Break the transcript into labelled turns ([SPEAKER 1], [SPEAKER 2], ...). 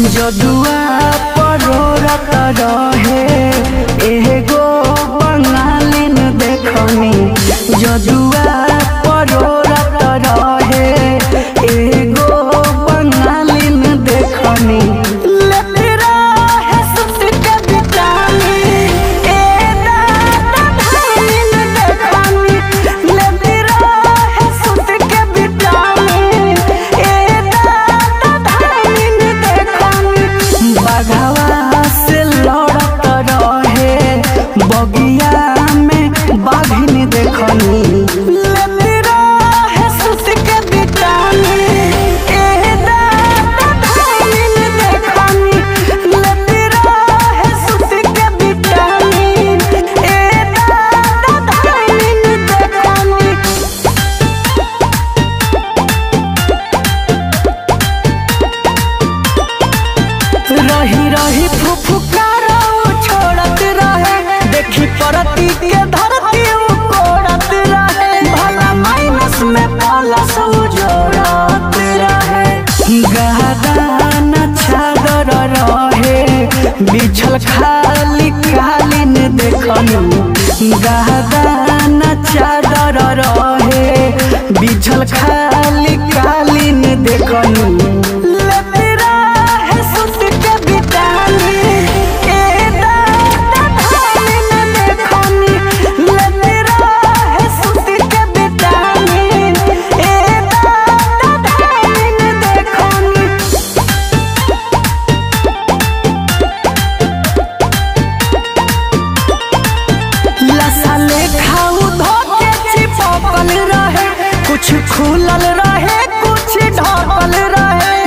[SPEAKER 1] जदुआ परोरत रहे एगो बंगालिन देखनी जदुआ परोरत रहे एगो बंगालिन देखनी लेते रहे सुत के बिटानी, ए दादा धामिन देखनी। लेते रहे सुत के बिटानी, ए दादा धामिन देखनी। बघवा से लड़त रहे बगिया में बाघिन देखनी लेते रहे सुत के बिटानी, ए दादा धामिन देखनी। लेते रहे सुत के बिटानी, ए दादा धामिन देखनी। रही रही फुफुकारा छोड़त रहे देखी परती के धरती उ कोड़त रहे भला माइनस में प्लस उ जोड़त रहे गहदान छादर रहे बिछल खाली कालीन देखनी गहदान चादर रहे बिछल खाली कालीन देखनी लेते रहे सुत के बिटानी, ए दादा धामिन देखनी। लेते रहे सुत के बिटानी, ए दादा धामिन देखनी। लसाले खाऊ धोके चिपकल रहे कुछ खुलल रहे कुछ ढकल रहे